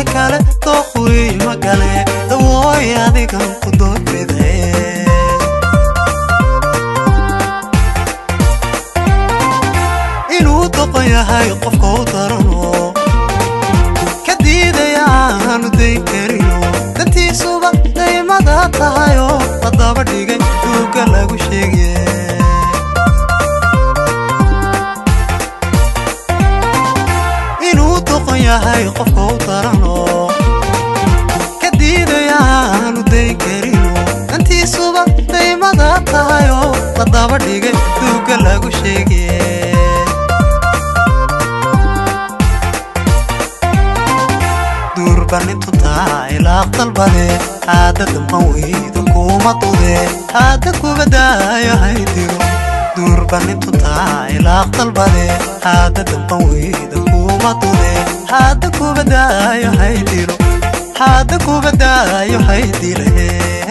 dadka kale dooqwey magale dawooy adigan ku doorbiday inuu doqon yahay qofka u darano ka diidaya aanu dayn karino dantiisuba daymada tahayoo la daba dhigay duuga lagu sheegye inuu doqon yahay qofka u darano ka diidaya aanu dayn karino dantiisuba daymada tahayoo la daba dhigay duuga lagu sheegye duurbanintu tahay laaq dalbade haada damban weyda kuma dude haada kubadaayo haydiro duurbanintu tahay laaq dalbade haada damban weyda kuma dude haada kubadaayo haydiro haada kubadaayo haydire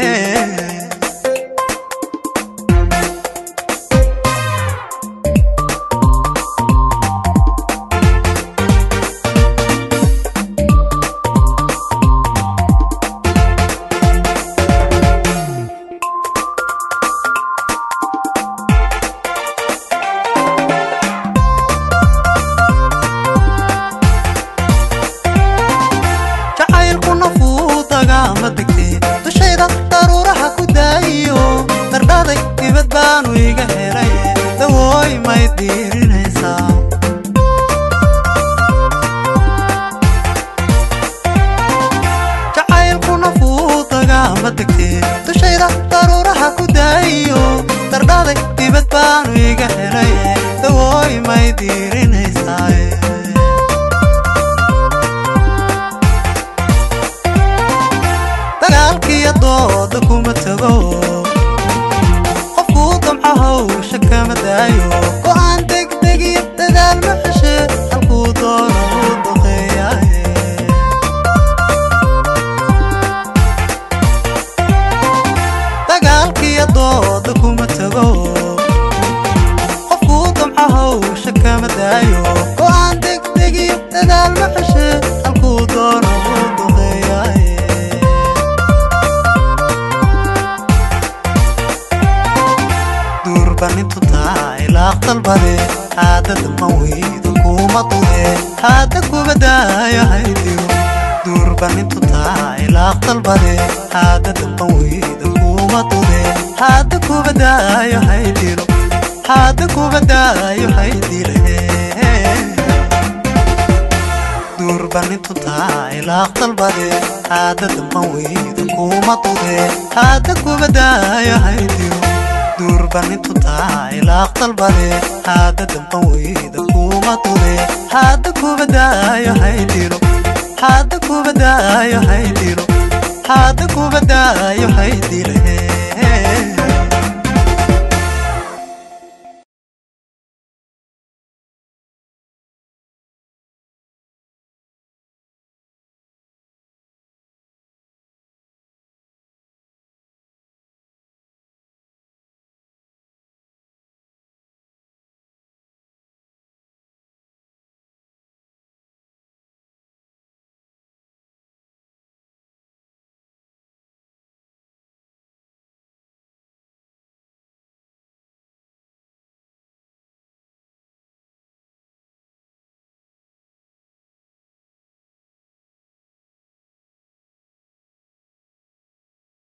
jacaylkuna fuudagaama degtee dushayda daruuraha ku daayiyo dardhaday dibad baanu iga helay dawooy may diirinaysaa jacaylkuna fuudagaama degtee dushayda daruuraha ku daayiyo dardhaday dibad baanu iga helay dawooy may diirinaysaa dagaalkiiyo dooda kuma tago qofkuu damco hawsha kama daayo go'aan degdegiyo dadaal ma xeshe halkuu doono uu duqeeyaaye dagaalkiiyo dooda kuma tago qofkuu damco hawsha kama daayo go'aan degdegiyo dadaal ma xeshe halkuu doono uu duqeeyaaye duurbanintu tahay laaq dalbade haada damban weyda kuma dude haada kubadaayo haydiro duurbanintu tahay laaq dalbade haada damban weyda kuma dude haada kubadaayo haydiro haada kubadaayo haydire duurbanintu tahay laaq dalbade haada damban weyda kuma dude haada kubadaayo haydiro duurbanintu tahay laaq dalbade haada damban weyda kuma dude haada kubadaayo haydiro haada kubadaayo haydiro haada kubadaayo haydire